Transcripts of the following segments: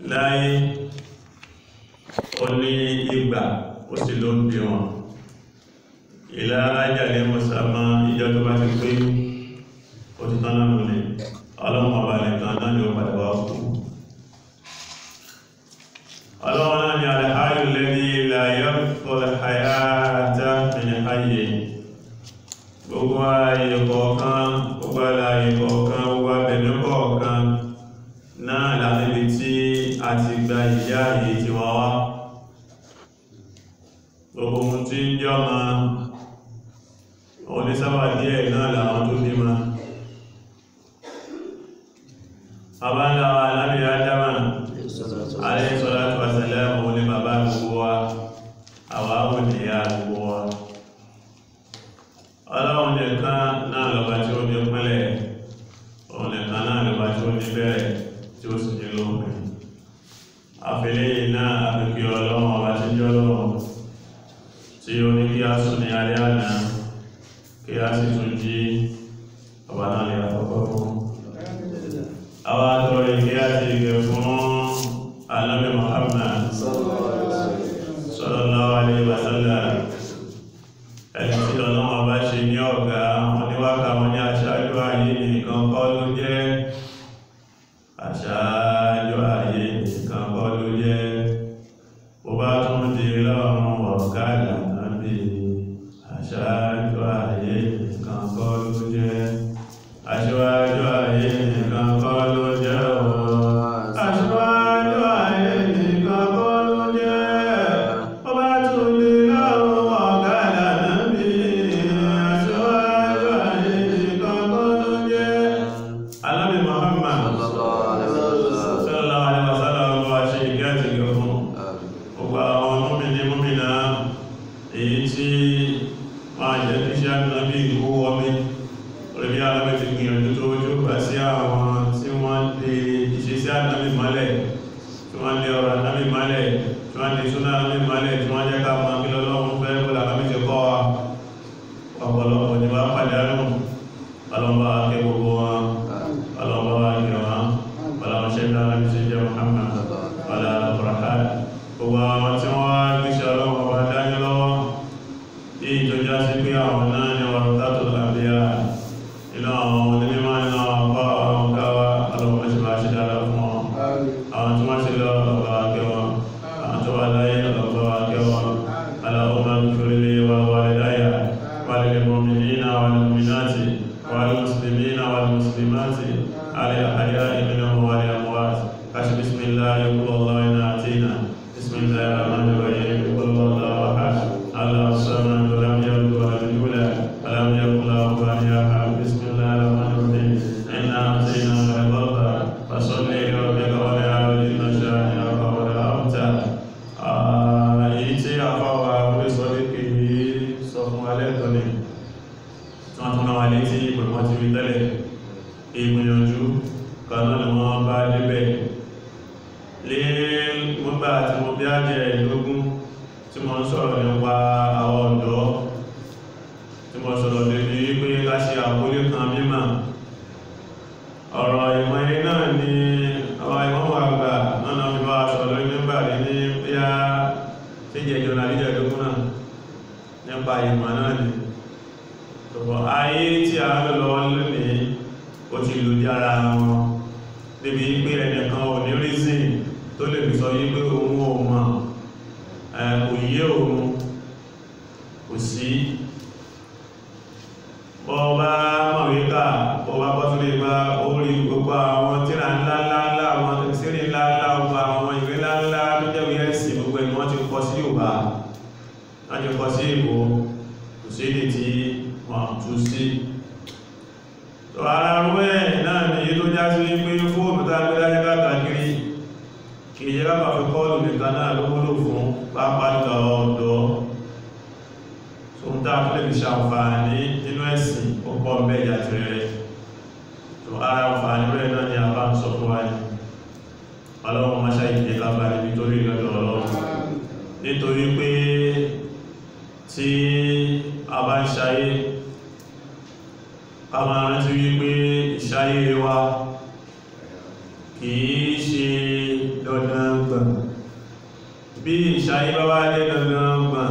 láyé ó ní ìgbà ó sì ló ń bí wọn ìlà ajáde mọ́sàmá ìjọ tó bá ti pé ó ti tán náà lónìí ọlọ́run ọba nìkan náà ni ó padà wá kú ọlọ́run náà ni àlàáyù lẹ́ni ilẹ̀ ayọ́ fọ́lẹ̀ àyáta mìíràn ayé gbogbo ayé kọ̀ọ̀kan gbogbo ayé kọ̀ọ̀kan gbogbo abẹ̀mí kọ̀ọ̀kan náà láti tí a ti gba ìyá yìí ti wá wá gbogbo ohun tí ń jọ ma onísábà díẹ̀ náà làwọn tó bí ma abáńláwà lábí ádámà alayhi salatu wa salam òun ni bàbá gbogbo wa àwáwò ní ìyá gbogbo wa ọlọ́run nìkan náà lọ́ba tí ó ní pẹ́lẹ̀ òun nìkan náà lọ́ba tí ó ní bẹ̀rẹ̀ tí ó sì ní lópin àfẹ́lẹ́yìn náà àfikí ọlọ́run ọba tí jọ́ lọ́run tí ó ní kí a sùn ní alẹ́ àná kí a sì tún jí ọba náà lè àkọ́kọ́ fún àwọn àtọrọ ìgbé àti ìgbẹ̀ fún alábẹ̀ Muhammad sallallahu alaihi wa sallam ẹni tí ọlọ́run ọba ṣe ní ọ̀gá wọn ní wákà wọn ní aṣáájú ayé nìkan kọ́ ló jẹ́ aṣáájú ayé nìkan kọ́ ló jẹ́ bó bá tún di lọ́rùn ọ̀gá ìlànà bí aṣáájú ayé nìkan kọ́ ló jẹ́ aṣáájú ayé nìkan kọ́ ló jẹ́ ooo aṣáájú ayé nìkan kọ́ ló jẹ́ bó bá tún di lọ́rùn ọ̀gá ìlànà bí aṣáájú ayé nìkan kọ́ ló jẹ́ alábì Muhammad sallallahu alaihi wasallam wa ṣe ìgbẹ́ àti ìgbẹ́ fún gbogbo àwọn múmìnì múmìnà èyí tí máa jẹ́ kí ṣe ànábì ìwó wọ́mí orí bí alábẹ́ ti gbìyànjú tó ojú gbà sí àwọn tí wọ́n lè ìṣe sí ànábì mọ́lẹ̀ tí wọ́n lè ọ̀rọ̀ ànábì mọ́lẹ̀ tí wọ́n lè súná ànábì mọ́lẹ̀ tí wọ́n jẹ́ ká mọ́ kí lọ́lọ́run fẹ́ kó làbábí ti kọ́ wa ọ̀pọ̀lọpọ̀ ní bá pàdánù ọlọ́mọ akẹ́ gbogbo wọn ọlọ́mọ akẹ́ wọn ọlọ́mọ ṣẹ́ńdá alábí ti jẹ́ Muhammad ọlá ọ̀rọ̀hán gbogbo àwọn tí wọ́n wá gbíṣẹ́ ọlọ́wọ́ wá dání lọ́wọ́ tí ìjọjá sí pé àwọn náà ni wọ́n tàtò lábíyà inú àwọn onímọ̀ iná ọkọ̀ àwọn káwà ọlọ́wọ́ ṣe bá ṣe dára fún wọn àwọn tí wọ́n ṣe lọ ọ̀gá akẹwọn àwọn tó wà láyé ọ̀gá akẹwọn aláwọ̀ máa ń fi lé wa wà láyà wà lè mọ̀mìnà wà lè mọ̀mìnàtì wà lè mùsùlùmí wà lè mùsùlùmáàtì alẹ́ àyà ìmìnà wà lè àmúwàtì kashi bismillah ya kula Allah ina atina bismillah ar-rahman ar-rahim kul huwallahu ahad Allahu samad lam yalid wa lam yulad wa lam yakul lahu kufuwan ahad bismillah ar-rahman ar-rahim inna a'tainaka al-kawthar fasalli li rabbika wanhar inna shani'aka huwal abtar èyí tí àfáwà orí sọ ní kí sọ fún alẹ́ tó ní tí wọ́n tún náà wà létí ìpòlùmọ́ ti rí tẹ́lẹ̀ ìgbìyànjú kan náà ni wọ́n bá débẹ̀ lé mọ́gbà tí mo bí ájẹ́ ìlógún tí mo ń sọ̀rọ̀ nípa àwọn ọ̀dọ́ tí mo sọ̀rọ̀ lórí wípé ká ṣe àkólé kan mímọ̀ ọ̀rọ̀ ìmọ̀ ilé náà ni àwọn ìmọ̀ àgbà náà fi bá aṣọ lórí nígbà rí ní bíyá tí jẹ́ ìjọba àdíjẹ́ ìlógún náà nípa ìmọ̀ náà ni ṣùgbọ́n ayé tí a ń lọ lónìí ó ti lò jára wọn débi pé ẹnìkan ò ní rízìn tó lè fi sọ yí pé òun ò mọ̀ kò yé òun kò sí bọ́ọ̀bá mọ̀wíkà bọ́ọ̀bá bọ́túlé bá orí gbogbo àwọn tíra ńláńlá àwọn tẹ̀sírí ńláńlá ọgbà àwọn ìwé ńláńlá tó jẹ́ ìwé ẹ̀sìn gbogbo ẹni wọ́n ti kọ sí Yorùbá wọ́n ti kọ sí Ìgbò kò sí èdè tí wọ́n tú sí tó ara rú ẹ̀ náà ni tó já sí pé fóònù tá gbé láyé káàkiri kì í yẹ káàkà fi kọ́ọ̀lù nìkan náà ló wúlò fún pápá nígbà ọ̀dọ́ tó ń dá tó lè fi ṣàǹfààní nínú ẹ̀sìn púpọ̀ mẹ́jà ti rẹ̀ tó ara àǹfààní rẹ̀ náà ni a bá ń sọ fún wa ní ọlọ́run máṣá ìpínlẹ̀ kábà níbi tó rí lọ́dọ̀ ọlọ́run nítorí pé tí a bá ń ṣayé ká máa rántí wípé ìṣayé wa kìí ṣe dandan bí ìṣayé bá wá dé gangan gbọ̀n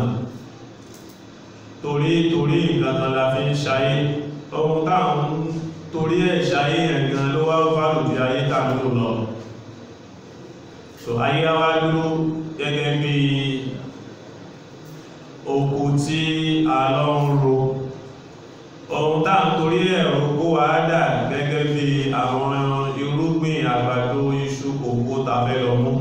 torí torí nǹkan kan la fi ń ṣayé ohun táwọn torí ẹ̀ ṣayé ẹ̀gan ló wá fàlù di ayé tàbí ló lọ so ayé wá dúró gẹ́gẹ́ bí oko tí a lọ ń ro ohun táwọn torí ẹ̀rọ kó wá dà gẹ́gẹ́ bí àwọn irúgbìn àgbàdo iṣu kòkó tàbẹ́ lọ mú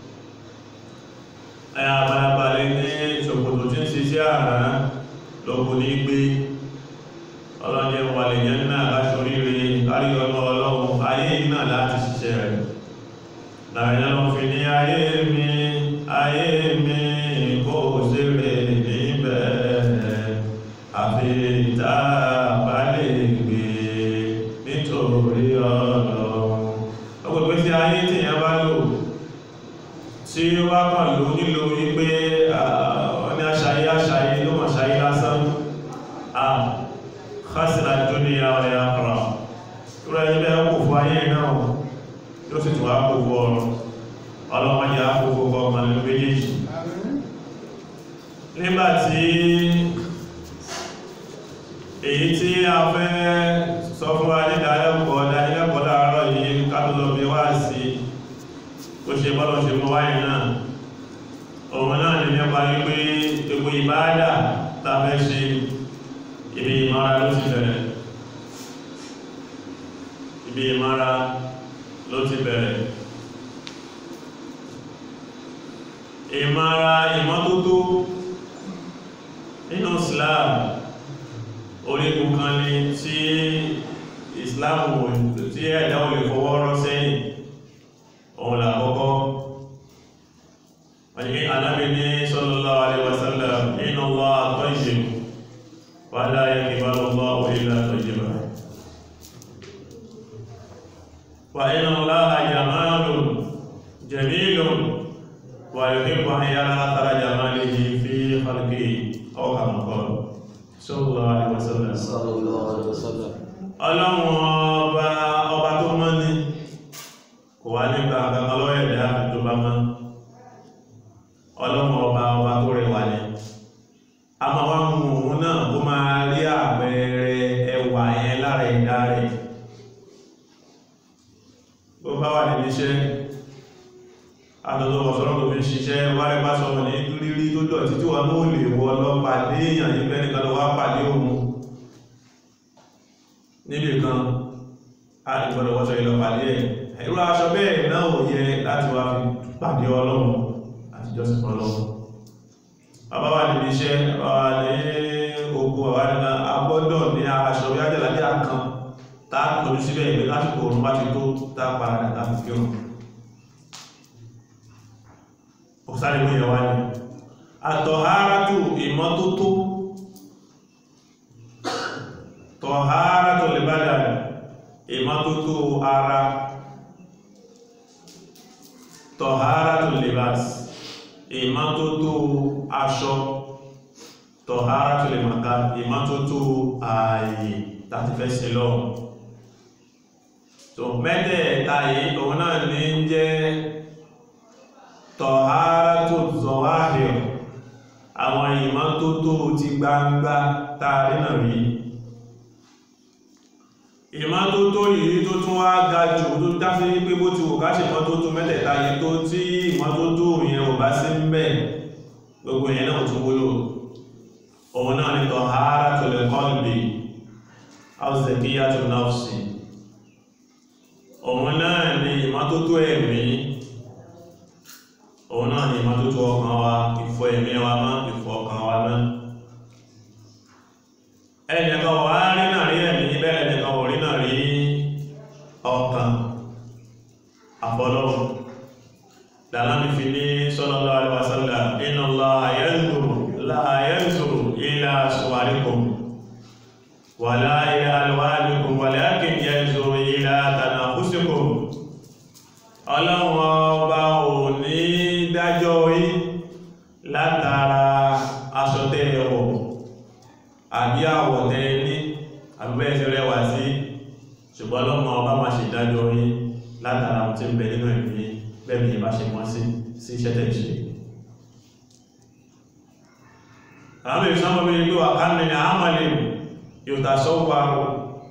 ẹ̀yà balabalẹ̀ ní ṣòkòtò tí ń ṣiṣẹ́ àrá lọ́kùn ní gbé ọlọ́jẹ́ wà lè yẹn náà láṣoríire kárí ọmọ ọlọ́run ayé náà láti ṣiṣẹ́ rẹ̀ láàrin lọ fi ní ayé mi ayé mi kó ṣeré níbẹ̀ àfi ìta bá lè gbé nítorí ọlọ́run ọgbẹ̀gbẹ̀ tí ayé tí yẹn bá lò tí ó wá kàn ló nílò wípé wọ́n ní aṣayé aṣayé ló mọ̀ ṣayé lásán à khasira dunya wal akhirah ìrọ̀ ẹni bẹ́ẹ̀ kò fún ayé náà yóò sì tún àpò fún ọrọ̀ ọlọ́mọdé àpò fún ọmọ nínú méjèèjì nígbàtí èyí tí a fẹ́ sọ fún wa ní ìdálẹ́kọ̀ọ́ ìdálẹ́kọ̀ọ́ láàárọ̀ yìí kátólọ́ bí wá sí ó ṣe bọ́lọ̀ ṣe mọ́ wáyé náà òun náà ni nípa wípé epo ìbáadà tàbẹ́ ṣe ibi ìmọ́ra ló ti bẹ̀rẹ̀ ibi ìmọ́ra ló ti bẹ̀rẹ̀ ìmọ́ra ìmọ́tótó nínú Islam orígun kan ní tí Islam tí ẹ̀dá ò lè fọwọ́ rọ́ sẹ́yìn òun làkọ́kọ́ wọ́n ni anábi ní sallallahu alaihi wasallam inna Allaha tayyib wa la yaqbalu Allahu illa tayyiban wa inna Allaha jamalun jamilun wa yuhibbu an yara athara jamalihi fi khalqihi aw kama qala sallallahu alaihi wasallam sallallahu alaihi wasallam ọlọ́run ọba ọba tó mọ́ ní kò wá nípa àgbàkan lọ́wọ́ ẹ̀dá tó bá mọ́ ọlọ́run ọba ọba tó rẹwà ní a máa wá mú òun náà kó máa rí àpẹẹrẹ ẹwà yẹn lára ẹ̀dá rẹ̀ bó bá wà níbi iṣẹ́ àtọ́tọ́ ọ̀sọ́rọ̀ tó fi ń ṣiṣẹ́ wáyé bá sọ ní rírí tó dọ̀tí tí wọ́n ló lè wọ́ lọ pàdé èèyàn níbẹ̀ nìkan lọ wá pàdé òun níbi kan a ìgbọ́dọ̀ wọ́sọ ìlọ pàdé ẹ̀ irú aṣọ bẹ́ẹ̀ náà ò yẹ láti wá fi pàdé ọlọ́run àti jọ́sìn fún ọlọ́run bàbá wà níbi iṣẹ́ bàbá ní ogun àwọn àdínà agbọ́dọ̀ ní aṣọ bí ájẹ́lá bí àkàn tá a kọjú síbẹ̀ ìgbé lásìkò òun bá ti tó tá a padà láti kí òun ó sáré mú ìyẹn wá ní àtọ̀hárátù ìmọ́tótó tọ̀hárátù lè bá dà ìmọ́tótó ara tọ̀hárátù libas ìmọ́tótó aṣọ tọ̀hárátù lè màkà ìmọ́tótó ààyè láti fẹ́ sí lọ tó mẹ́tẹ̀ẹ̀ta yìí òun náà ní jẹ́ tọ̀hárátù zọwáhìr àwọn ìmọ́tótó ti gbangba tààrí náà rí ìmọ́tótó yìí tó tún wá ga jù tó dáfí pé bó ti wò ká ṣe mọ́tótó mẹ́tẹ̀ẹ̀ta yìí tó tí ìmọ́tótó yẹn ò bá sí ń bẹ̀ gbogbo yẹn náà tún wúlò òun náà ni tọ̀hárátù qalbi aw zakiyatu nafsi òun náà ni ìmọ́tótó ẹ̀mí òun náà ni ìmọ́tótó ọkàn wa ìfọ̀ ẹ̀mí wa mọ́ ìfọ̀ ọkàn wa mọ́ ẹnìkan wà rí náà rí ẹ̀mí bẹ́ẹ̀ ẹnìkan wò rí náà rí ọkàn àfọlọ́run làlámi fi ní sallallahu alaihi wasallam inna Allaha yanzuru la yanzuru ila suwarikum wala ila alwanikum walakin yanzuru ila tanafusikum ọlọ́run ọba ò ní dájọ́ yí látara aṣọ tẹ́ ẹwọ̀ àbí àwọ̀ tẹ́ ní àbúbẹ́ẹ̀sẹ̀ rẹwà sí ṣùgbọ́n ọlọ́run ọba máa ṣe dájọ́ yí látara tí ń bẹ nínú ẹ̀mí bẹ́ẹ̀mí ìbá ṣe wọ́n sí sí iṣẹ́ tẹ̀ ṣe àwọn ìsọ́mọ̀ bí i pé wà ká mẹ́rin àmàlè yóò ta sọ́wọ́rọ̀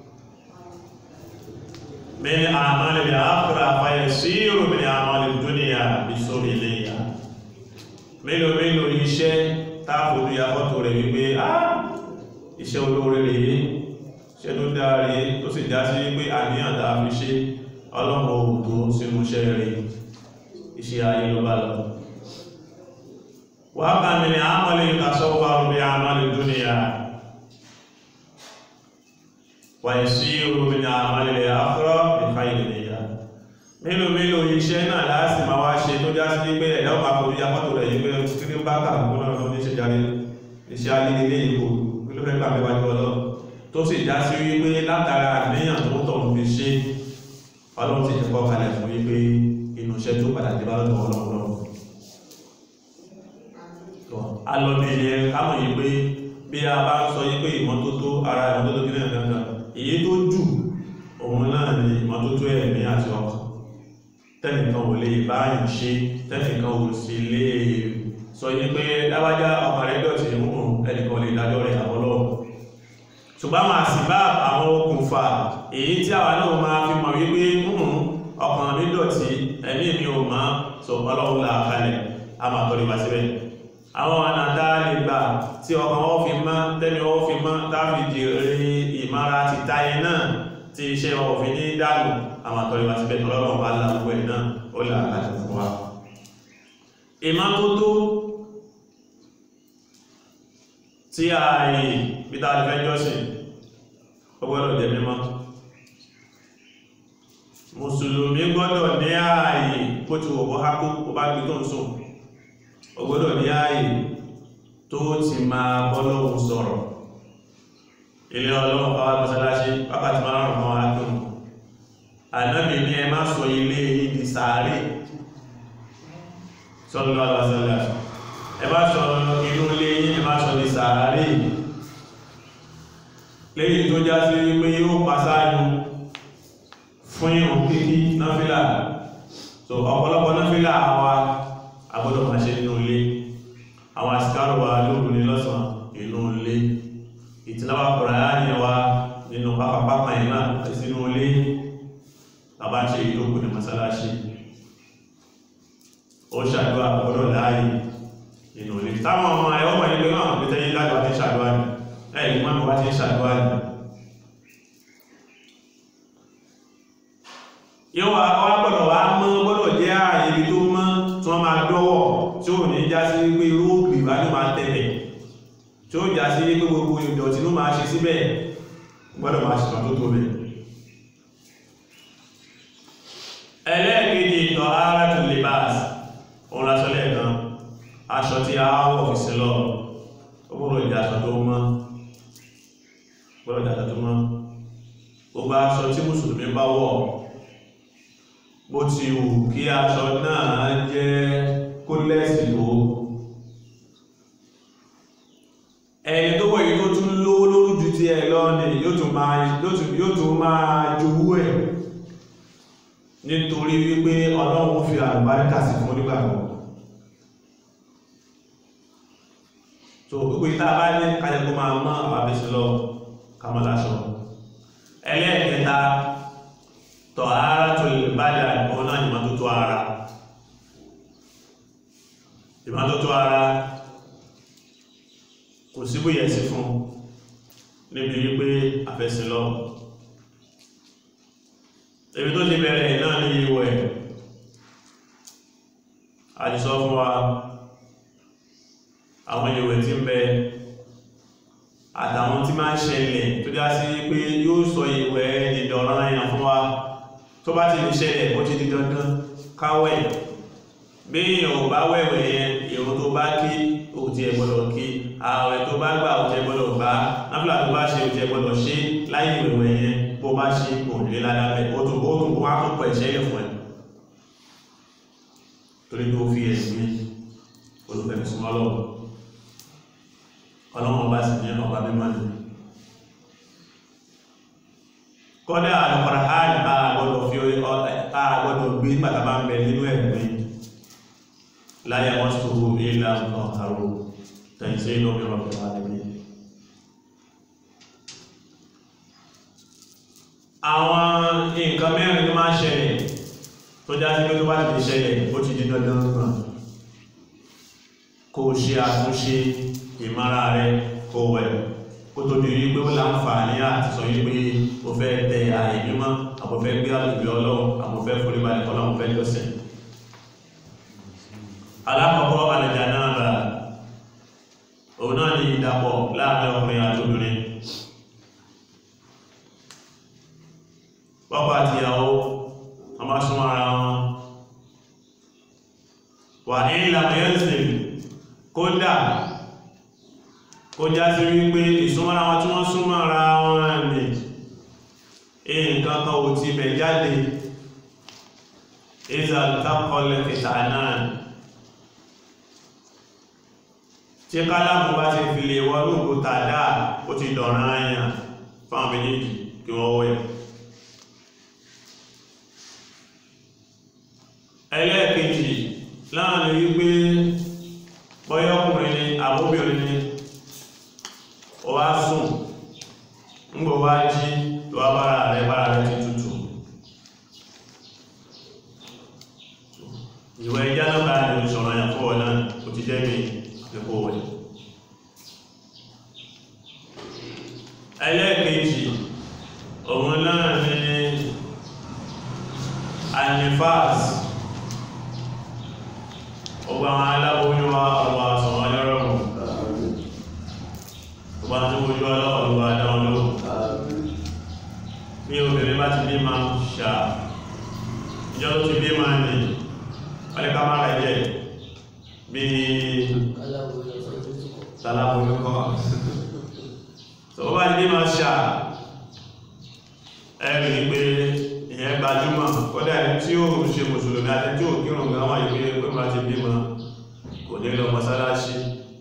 mẹ́rin àmàlè àkùrà fàyẹ̀ sí ìròmìnì àmàlè dúnìyà bí sórí ilé ìyá mélòó mélòó iṣẹ́ táàfòdú ya fọ́tò rẹ̀ wípé ah iṣẹ́ olóore rèé iṣẹ́ tó dáre tó sì já sí wípé àníyàn tàà fi ṣe ọlọ́mọ òtó sínú iṣẹ́ rẹ̀ iṣẹ́ ayé ló bá lọ wàá kàmì ní àmàlè ìtàsọ́wọ́ rúbí àmàlè dúnìyà wàyí sí rúbí ní àmàlè àkọ́rọ̀ ìfà ìdìyà mélòó mélòó iṣẹ́ náà láti máa wá ṣe tó já sí pé ẹ̀dá ọmọ akọ̀wé apọ́tò rẹ̀ yìí pé kí ní bá kàkùn náà lọ ní ṣe jáde iṣẹ́ ayé ilé ìbò kí ló fẹ́ gbà mẹ́wàá jù ọlọ́ tó sì já sí wípé látara àníyàn tó ń tọ̀ ń fi ṣe ọlọ́run ti kọ́ kalẹ̀ fún wípé inú iṣẹ́ tó padà dé bá lọ́dọ̀ ọlọ́run alọ́bí ilẹ̀ kámọ̀ yìí pé bí a bá ń sọ yí pé ìmọ́tótó ara ìmọ́tótó kí náà gangan èyí tó jù òun náà ni ìmọ́tótó ẹ̀mí àti ọkàn tẹ́nìkan ò lè báyìí ṣe tẹ́nìkan ò sì lè sọ yí pé láwájá ọkàn rẹ̀ dọ̀tí mú ẹnìkan lè dájọ́ rẹ̀ àbọ́lọ́ ṣùgbọ́n máa sì bá àwọn okùnfà èyí tí àwa náà máa fi mọ̀ wípé ọkàn mi dọ̀tí ẹ̀mí mi ò máa sọ ọlọ́run là kalẹ̀ a máa tọ́lé wá síbẹ̀ àwọn ànàdá lè gbà tí ọkàn wọ́n fi mọ́ tẹ́mi wọ́n fi mọ́ táàfi jèrè ìmára ti táyé náà tí iṣẹ́ wọn fi ní dánù àwọn àtọ́rí wá síbẹ̀ tọ́lọ́rọ̀ bá láwọ́ ẹ̀ náà ó là láti fún wa ìmọ́tótó tí ààyè peter alifẹ́ jọ́sìn ó gbọ́dọ̀ jẹ́ mímọ́ mùsùlùmí gbọ́dọ̀ ní ààyè kó ti wọ̀ bọ́ hákó ó bá gbé tó ń sùn ó gbọ́dọ̀ ní ààyè tó ti máa bọ́lọ́hun sọ̀rọ̀ ilé ọlọ́run pàwà mọ́sálásí wákàtí márùn-ún kan wá dùn ànábì ní ẹ má sọ ilé yìí di sàárè sọ́lọ́ alásọ́lá ẹ má sọ inú ilé yìí ẹ má sọ di sàárè lẹ́yìn tó já sí wípé yóò pasáájú fún ìrùn kíkí náfílà so ọ̀pọ̀lọpọ̀ náfílà àwa agbọ́dọ̀ máa ṣe nínú ilé àwọn àsìkárò wa lóòrù ní lọ́sàn inú ilé ìtìláwà Kùránì wa nínú pápápápá ìmá sínú ilé bàbá ṣe ìlókù ní mọ́sálásí ó ṣàdúrà gbọ́dọ̀ láàyè nínú ilé táwọn ọmọ ẹ̀wọ́n mọ̀ nílé náà pẹ̀tẹ́ yí láti wá ti ṣàdúrà ní ẹ̀yìn mọ́ wá ti ṣàdúrà ní yóò wá gbọ́dọ̀ wá mọ́ gbọ́dọ̀ jẹ́ ààyè ibi tó mọ́ tí wọ́n máa dọ́wọ́ tí ó ní já sí pé irú òkè ìbá ní máa tẹ̀lẹ̀ tí ó já sí pé gbogbo ìdọ̀tí ló máa ṣe síbẹ̀ gbọ́dọ̀ máa ṣe tó tó bẹ̀ ẹlẹ́ẹ̀kejì ìtọ̀ ara tó lè bá òun lásọlẹ̀ kan aṣọ tí a wọ̀ fi sí lọ ó gbọ́dọ̀ ìjà aṣọ tó mọ́ gbọ́dọ̀ ìjà aṣọ tó mọ́ gbogbo aṣọ tí mùsùlùmí bá wọ̀ bó ti wù kí aṣọ náà jẹ́ kó lẹ́sì tó ẹni tó wọ̀ yìí tó tún lówó lórí ju ti ẹ lọ ni yóò tún máa yóò tún máa jowú ẹ̀ nítorí wípé ọlọ́run fi àlùbáríkà sí fún onígbàgbọ́ so gbogbo ìta bá ní kájẹ́kó máa mọ́ àwọn abẹ́sílọ́ kamaláṣọ ẹlẹ́ẹ̀kẹta tọ̀ ara tó lè bájà ìbọn náà ìmọ́tótó ara ìmọ́tótó ara kò síbòyẹ̀ sí fún níbi wípé àfẹ́sílọ́ ebi tó ti bẹ̀rẹ̀ náà ní ìwẹ̀ àdìsọ fún wa àwọn ìwẹ̀ tí ń bẹ àtàwọn tí máa ń ṣẹlẹ̀ tó dá sí pé yóò sọ ìwẹ̀ ìdọ̀rọ̀ àyàn fún wa tó bá ti lè ṣẹlẹ̀ ó ti di dandan káwẹ̀ bí èèyàn ò bá wẹ̀wẹ̀ yẹn ìrun tó bá kí ó ti ẹ̀ gbọ́dọ̀ kí ààwẹ̀ tó bá gbà ó ti ẹ̀ gbọ́dọ̀ gbà náfìlà tó bá ṣe ó ti ẹ̀ gbọ́dọ̀ ṣe láyé ìwẹ̀wẹ̀ yẹn bó bá ṣe kò lè ládàbẹ̀ ó tún ó tún wá tó pọ̀ ìṣẹ́ yẹ̀ fún ẹ̀ torí tó fi ẹ̀sìn olùfẹ̀mí súnmọ́ lọ́wọ́ ọlọ́wọ́ bá sì ní ọba mímọ́ ni kọ́dá àlùkọ̀rọ̀hánì àgbọ́dọ̀ fi àgbọ́dọ̀ gbé pàtàbà ń bẹ nínú ẹ̀gbẹ́ láyé wọ́n sọ́rọ̀ ilá ọ̀tàrò تنزيل من رب العالمين àwọn nǹkan mẹ́rin tó máa ṣẹlẹ̀ tó já sí pé tó bá ti ṣẹlẹ̀ ó ti di dandan náà kó ṣe àtúnṣe ìmára rẹ kó wẹ̀ kó tó di wípé ó láǹfààní àti sọ wípé ó fẹ́ tẹ ààyè mímọ́ àbò fẹ́ gbé àgbègbè ọlọ́run àbò fẹ́ forí balẹ̀ ọlọ́run fẹ́ jọ́sẹ̀ alákọ̀ọ́kọ́ àlẹ̀jà náà bá òun náà ní ìdàpọ̀ láàrin ọkùnrin àti obìnrin pápá àti ìyàwó a máa súnmọ́ ara wọn wà ní ìlànà yẹ́sìn kódà kó já sí wípé ìsúnmọ́ra wọn tí wọ́n súnmọ́ ara wọn ní nǹkan kan ò ti bẹ̀ jáde ìzàtàkọlẹ̀ kìtà náà tí kálámù bá ti fi lè wọ́n lóògbò tàdá ó ti dọ̀ràn àyàn fáwọn méjèèjì kí wọ́n wẹ̀ ẹlẹ́ẹ̀kejì láàrin wípé bọ́yọ́kùnrin ni àbóbìnrin ni ó wá sùn ń gbọ́ wá jí tó wá bára rẹ̀ bára rẹ̀ ti tútù ìwẹ̀ ẹjá náà bá ní ìṣọ̀rọ̀ yàn fún ọ̀nà ó ti jẹ́ mi nípò wẹ̀ ẹlẹ́ẹ̀kejì òun náà ni anifas ọgbà àwọn aláboyún wa ọgbà àsọ̀wọ́n lọ́rọ̀mù ọgbà tó ojú ọlọ́ọ̀lọ́wà dáwọn lóhùn bí obìnrin bá ti bí ma ṣà ìjọ tó ti bí ma ní ọlẹ́ká má rẹ̀ jẹ́ bí tàláboyún kọ́ tó bá ti bí ma ṣà ẹ̀rì pé ìyẹn gbajúmọ̀ kọ́dá ẹni tí ó ṣe mùsùlùmí àti tí ó kírùn gan wà ìpé pé máa ti bímọ kò ní lọ mọ́sálásí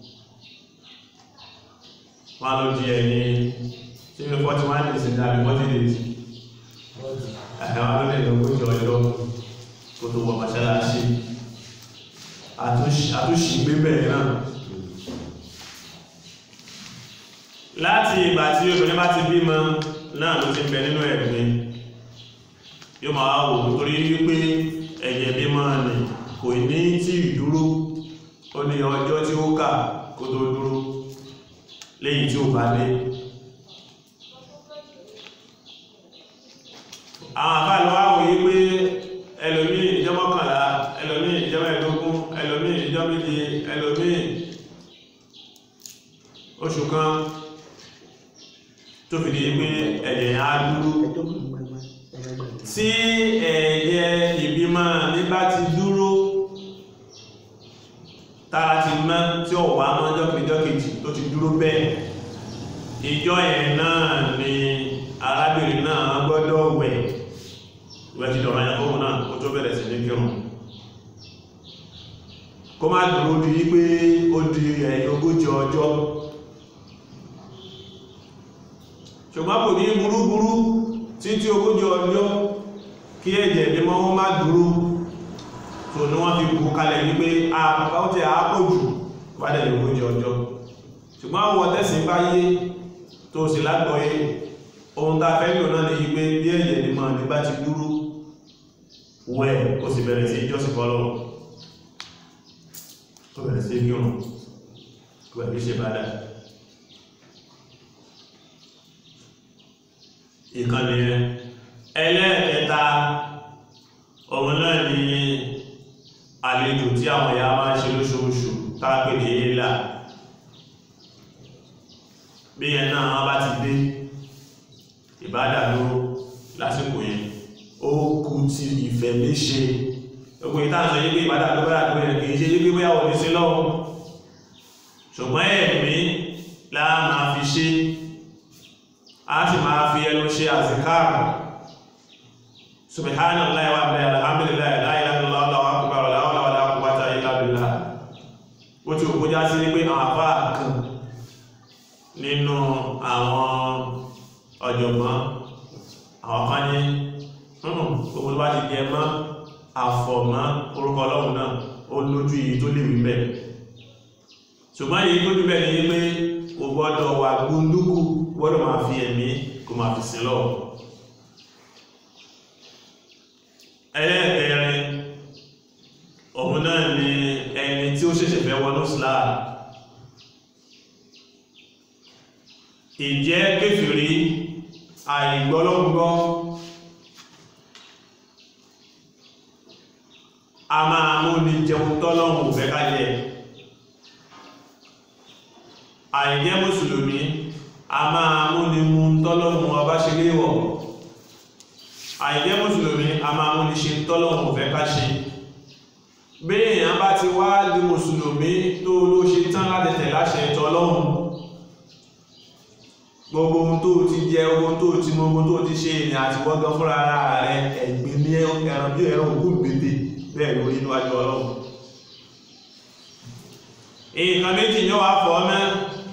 wọ́n ló di ẹ̀yìn tí ó 41 days ní àbí 40 days àwọn ló lè lọ kójọ ọjọ́ kó tó wọ mọ́sálásí àtúnṣì gbébẹ̀ náà láti ìgbà tí obìnrin bá ti bímọ náà ló ti bẹ nínú ẹ̀gbin yóò máa wò nítorí wípé ẹ̀jẹ̀ bí máa nì kò ní tí ìdúró ó ní ọjọ́ tí ó kà kó tó dúró lẹ́yìn tí ó bá lé àwọn àbálọ́ wá wòye pé ẹlòmí ìjọ mọ́kànlá ẹlòmí ìjọ mẹ́ẹ̀dógún ẹlòmí ìjọ méje ẹlòmí oṣù kan tó fi di pé ẹ̀jẹ̀ á dúró tí ẹ̀yẹ ìbímọ nígbà ti dúró tára ti mọ́ tí ó wà mọ́ jọ́kìjọ́kìjì tó ti dúró bẹ́ẹ̀ ìjọ ẹ̀ náà ni arábìnrin náà gbọ́dọ̀ wẹ̀ ìwẹ̀ ti dọ̀rọ̀ yẹn fóun náà ó tó bẹ̀rẹ̀ sí ní kírun kó má dúró di wípé ó di ẹ̀yìn ogójì ọjọ́ ṣùgbọ́n kò ní burúburú títí ogójì ọjọ́ kí ẹ̀jẹ̀ ní mọ́ wọ́n má dúró tó ní wọ́n fi bù kalẹ̀ wípé àpapọ̀ àpòjù wádẹ̀ ogójì ọjọ́ ṣùgbọ́n àwọn tẹ́sí bá yé tó sì lágbọ́yé ohun tá fẹ́ lò náà ní wípé bí ẹ̀jẹ̀ ní mọ́ ní bá ti dúró wẹ̀ ó sì bẹ̀rẹ̀ sí jọ́sìn fọ́lọ́ ó bẹ̀rẹ̀ sí kírun pẹ̀lú ṣe bá dáa ìkànnì ẹlẹ́ẹ̀kẹta òun náà ni àlejò tí àwọn ìyá máa ń ṣe lóṣooṣù tápẹ̀ ní ilá bí ẹ náà wọ́n bá ti dé ìbádàlú lásìkò yẹn ó kú ti ìfẹ́ léṣe gbogbo ìtàṣọ yí pé ìbádàlú bá yàtọ̀ yẹn kìí ṣe yí pé bóyá òní sí lọ́wọ́ ṣùgbọ́n ẹ̀mí láà máa fi ṣe a sì máa fi ẹnu ṣe àzìkáàrù subhanallahi wa bihamdihi alhamdulillahi la ilaha illallah allahu akbar la hawla wala quwwata illa billah ó ti òkú já sí pé àwọn àfá kan nínú àwọn ọ̀jọ̀gbọ́n àwọn kan ní gbogbo bá ti jẹ mọ́ àfọ̀mọ́ orúkọ ọlọ́run náà ó lójú yìí tó lè wí bẹ́ẹ̀ ṣùgbọ́n èyí tó jù bẹ́ẹ̀ ni pé kò gbọ́dọ̀ wà gbóndúkú gbọ́dọ̀ máa fi ẹ̀mí kò máa fi sin lọ́wọ́ ẹlẹ́ẹ̀kẹrin òun náà ni ẹni tí ó ṣẹ̀ṣẹ̀ fẹ́ wọnú Islam ìjẹ́ kéfìrí àìgbọ́lọ́gbọ́ a máa mú ní jẹun tọ́lọ́hùn fẹ́ kájẹ àìjẹ́ mùsùlùmí a máa mú ní mú tọ́lọ́hùn ọba ṣe léwọ̀ àìjẹ́ mùsùlùmí a máa mú ní ṣe tọ́lọ́hùn fẹ́ ká ṣe bí èèyàn bá ti wá di mùsùlùmí tó ló ṣe tán láti tẹ̀ láṣẹ tọ́lọ́hùn gbogbo ohun tó ti jẹ ohun tó ti mọ ohun tó ti ṣe ìrìn àti wọ́gán fúnra ara rẹ̀ ẹ̀gbìn ní ẹran bí ẹran òkú gbèdè bẹ́ẹ̀ lórí inú ajọ́ ọlọ́run nǹkan méjì ní wàá fọ́ mẹ́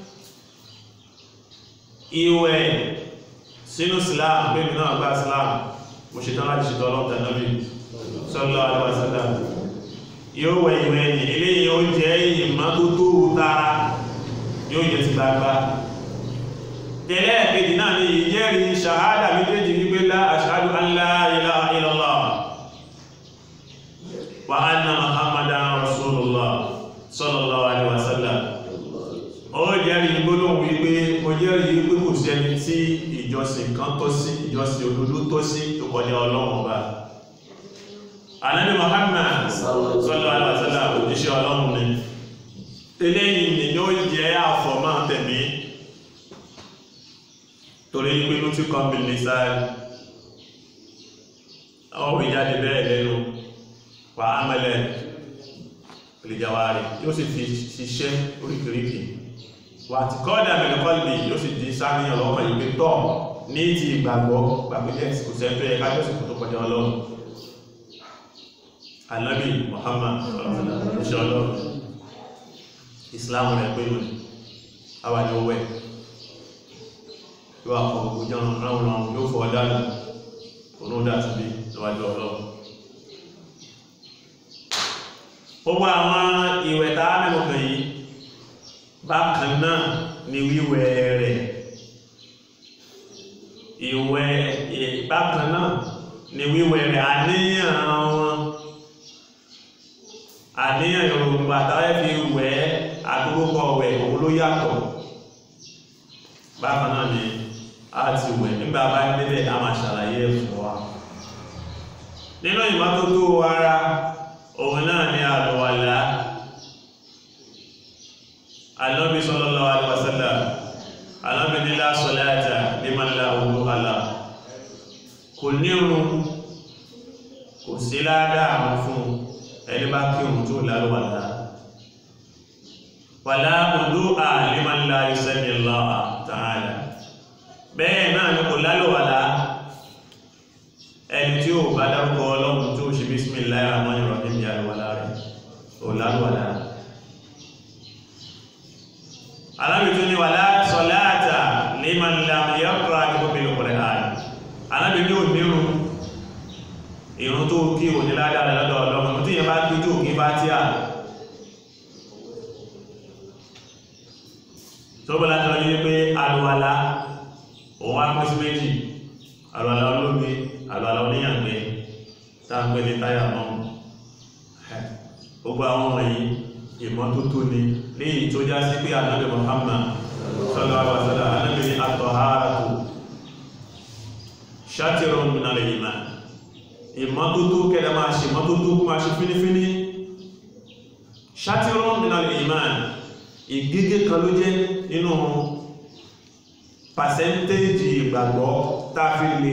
ìwẹ̀ sínú Islam bẹ́ẹ̀ náà gba Islam mo ṣe tán láti ṣètò ọlọ́run tẹ̀lé sallallahu alaihi wasallam yóò wẹ̀ ìwẹ̀ ẹ̀yìn eléyìí ó jẹ́ ìmọ́tótó tara yóò jẹ́ ti gbagba tẹ̀lẹ́ kejì náà ni ìjẹ́rìí ṣàhádà méjèèjì wípé lá ashhadu an la ilaha illallah wa anna muhammadan rasulullah sallallahu alaihi wasallam ó jẹ́rìí gbólóhùn wípé ó jẹ́rìí wípé kò sí ẹni tí ìjọsìn kan tọ́ sí ìjọsìn òdodo tọ́ sí tó kọjá ọlọ́run ọba anabi muhammad sallallahu alaihi wasallam òjíṣẹ́ ọlọ́run ni eléyìí ni yóò jẹ́ àfọ̀mọ́ tẹ̀mí torí pé ló ti kọ́ bí nìsáàrí àwọn òwe jáde bẹ́ẹ̀ lẹ́nu wà ámẹ́lẹ̀ ìlìjàwárí yóò sì fi ṣiṣẹ́ oríkìríkì wà tí kọ́dà mẹ́lẹ̀kọ́lì yóò sì di sáníyàn lọ́kàn yìí pé tọ́ ní ti ìgbàgbọ́ gbàgbẹ́jẹ́ kò sẹ́ńtọ́ yẹ kájọ́ sì kò tó kọjá ọlọ́run alábì Muhammad iṣẹ́ ọlọ́run Islam rẹ̀ pé lónìí àwọn ni ó wẹ̀ yóò àfọ gbogbo jẹun ráhùn ráhùn yóò fọ dánù olóòdà ti bí níwájú ọlọ́run gbogbo àwọn ìwẹ̀ tá a mẹ́nu kàn yìí bákan náà ni wíwẹ̀ rẹ̀ ìwẹ̀ bákan náà ni wíwẹ̀ rẹ̀ àníyàn wọn àníyàn yorùbá táwọn fi wẹ̀ àdúgbò wẹ̀ òun ló yàtọ̀ bákan náà ni a ti wẹ̀ nígbà bá débẹ̀ a máa ṣàlàyé fún wa nínú ìmọ́tótó ara òun náà ni àlùwàlá Ànábì sallallahu alaihi wasallam Ànábì ní la salata liman la wudu'a lahu kò nírun kò sí ládàá fún ẹni bá kírun tó lálùwàlá wàlá wudu'a liman la yusammi Allah ta'ala bẹ́ẹ̀ náà ni kò lálùwàlá ẹni tí ó bá dárúkọ ọlọ́run tó ṣe bismillahir rahmanir rahim ní àlùwàlá rẹ̀ ò lálùwàlá alábi tó ní wàlá salata liman lam yaqra bil Qur'an alábi ní òmírùn ìrún tó kí ò ní ládàá lọ́dọ̀ ọlọ́run tí yẹn bá kí tó kí bá tí à tó bọ́lá tó ní pé àlùwàlá òun wá pín sí méjì àlùwàlá olómi àlùwàlá oníyàgbẹ́ táàgbẹ́ ní táyà náà gbogbo àwọn wọ̀nyí ìmọ́tótó ni léyìí tó já sí pé ànábì Muhammad sallallahu alaihi wasallam ànábì ní at-taharatu shatrun min al-iman ìmọ́tótó kẹ́lẹ́ máa ṣe ìmọ́tótó kó máa ṣe fínífíní shatrun min al-iman ìgégé kan ló jẹ́ nínú pàṣẹ́ntéèjì ìgbàgbọ́ táfi lè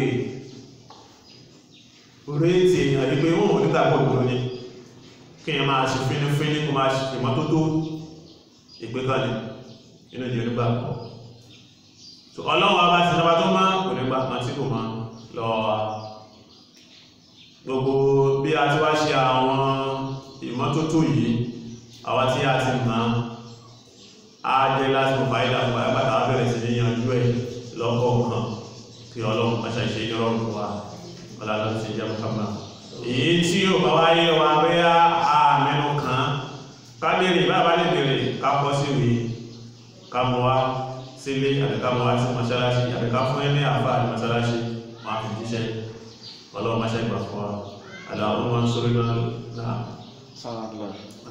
rétí èèyàn ní pé wọ́n ò nígbàgbọ́ òdòdó ní kí ẹ máa ṣe fínífíní kó máa ṣe ìmọ́tótó ìgbékalẹ̀ nínú ìdí onígbàgbọ́ so ọlọ́run ọba ti lọ́ba tó máa kò nígbà kan tí kò máa lọ wa gbogbo bí a ti wá ṣe àwọn ìmọ́tótó yìí àwa tí a ti máa á jẹ́ láti mọ̀ fàídà fún àgbàtà bẹ̀rẹ̀ sí ní yanjú ẹ̀ lọ́kọ̀ọ̀kan kí ọlọ́run pàṣẹ ìṣe ìrọ̀rùn fún wa ọlọ́run ti jẹ́ mọ́kànlá èyí tí ó bá wáyé wa bóyá àmẹ́nu kan ká béèrè bá bá lè béèrè ká kọ́ sí ìwé ká mọ wá sílé àti ká mọ wá sí mọ́ṣáláṣí àti ká fún ẹni àfa àti mọ́ṣáláṣí máa fi jíṣẹ́ ọlọ́run máṣẹ́ ìgbà fún wa àlàó máa ń sórí náà náà. Sáàlá.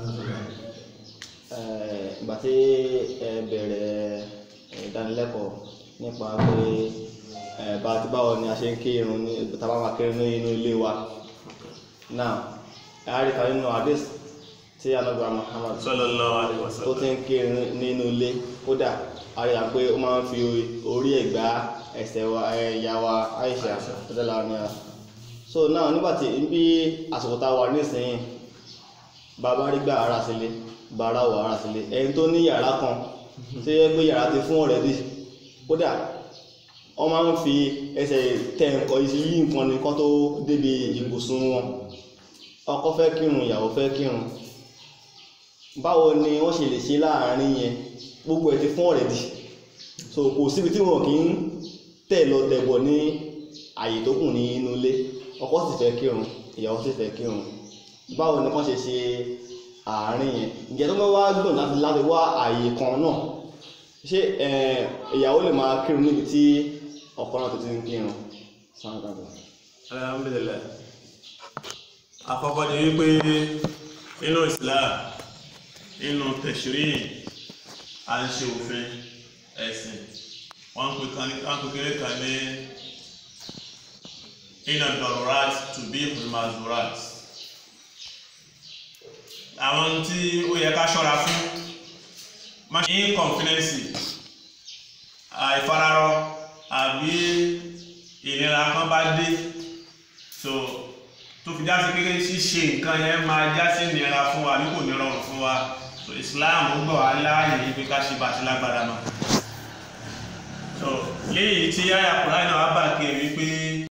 Ìgbà tí ẹ bẹ̀rẹ̀ ìdánilẹ́kọ̀ọ́ nípa pé ẹ bá ti báwo ni a ṣe ń kí irun ní tàbá máa kírun ní inú ilé wa. Náà, a rí kan nínú hadith tí Ànábì Muhammad sallallahu alaihi tó wasallam. ti ń kírun nínú ilé kódà a rí pé ó máa ń fi orí ẹ̀ gbá ẹsẹ̀ wa ẹ̀yà wa Aisha Aisha. tó dẹ́la ní a. So náà nígbàtí bí àsìkò tá a wà nísìnyí bàbá rí gbà ara sílé bàrá wà ara sílé ẹni tó ní yàrá kan tí ó yẹ pé yàrá ti fún ọ̀rẹ́dì kódà wọ́n máa ń fi ẹsẹ̀ tẹ nǹkan yí nǹkan nìkan tó débi ibùsùn wọn ọkọ fẹ́ kírun ìyàwó fẹ́ kírun báwo ni wọ́n ṣe lè ṣe láàárín yẹn gbogbo ẹ̀ ti fún ọ̀rẹ́dì so kò síbi tí wọn kì í tẹ̀ lọ tẹ̀bọ̀ ní àyè tó kù ní inú ilé ọkọ sì fẹ́ kírun ìyàwó sì fẹ́ kírun báwo ni wọ́n ṣe ṣe àárín yẹn ǹjẹ́ tó bá wá gbọ̀n láti láti wá àyè kan náà ṣé eh, ìyàwó lè máa kírun níbi tí ọkọ náà tó ti ń kírun sáà dàgbà. alhamdulillah àkọ́kọ́ ni wípé nínú islam nínú tẹ̀ṣírí à ń ṣe òfin ẹ̀sìn wọ́n pè kan ní wọ́n pè kéré kan ní iná dọ̀rọ̀rat to be mazurat àwọn tí ó yẹ ká ṣọ́ra fún inconfidence àìfararọ àbí ìnira kan bá dé so tó fi já sí pé ṣíṣe nǹkan yẹn máa já sí ìnira fún wa ní kò ní rọrùn fún wa so Islam gbọ́ wá láàyè ibi ká ṣe bàtí lágbára náà so léyìí tí àyà Kùránì náà wá bà kí ẹ wípé